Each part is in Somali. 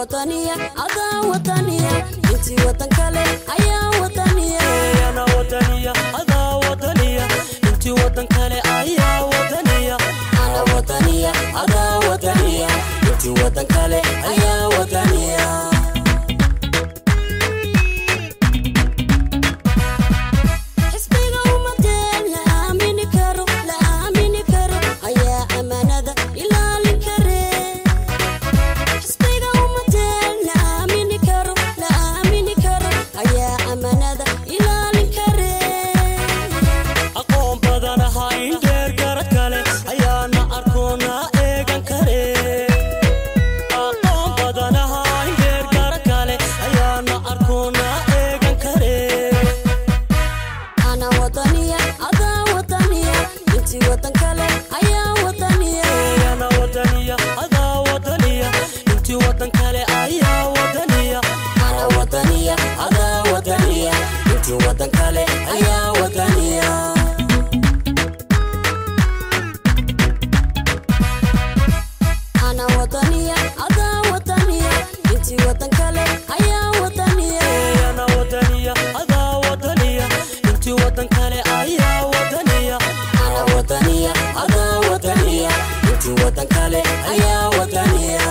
wadaniya adaa wadaniya intii wadan kale ayaa wadaniya ana wadaniya adaa wadaniya intii wadan kale ayaa wadaniya ana wadaniya adaa wadaniya intii wadan kale ayaa wadaniya xisbiga ummadeen la aamini karo la aamini karo ayaa ammaanada ilaalin kare xisbiga ummadeen la aamini karo la aamini karo ayaa ammaanada ilaalin kare aqoon badan ahaa in dheer garad kale ayaana arkoona eegan kare aqoon badan ahaa in dheer garad kale ayaana arkoona eegan kare ana wadaniya adaa wadaniya intii wadan kale ayaa wadaniya ana wadaniya adaa wadaniya intii wadan kale ayaa wadaniya ana wadaniya adaa wadaniya intii wadan kale ayaa wadaniya ana wadaniya adaa wadaniya intii wadan kale ayaa wadaniya ana wadaniya adaa wadaniya intii wadan kale ayaa wadaniya ana wadaniya adaa wadaniya intii wadan kale ayaa wadaniya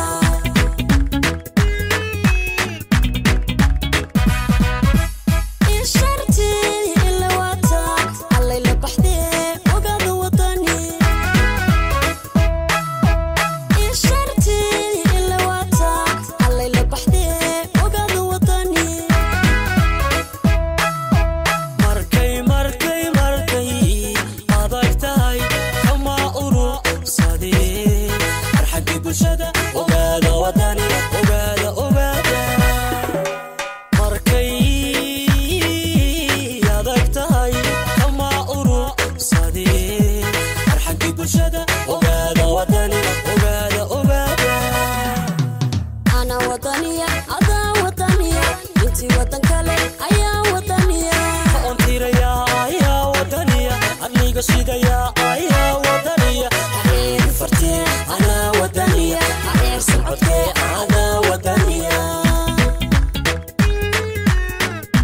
isharti ila wata allay la baxdee ogaada wadani isharti ila wata allay la baxdee ogaada wadani markay markay markay adag tahay kama urursadee farxaggii bulshada ogaada wadani ogaada ogaada markay adag tahay kama urursadee farxaggii bulshada ogaada wadani ogaada ogaada ana wadaniya adaa wadaniya intii wadan kale ayaa wadaniya ontiraya ayaa wadaniya adniga shidaya ayaa wadaniya areer fartee anaa wadaniya areer socodkee anaa wadaniya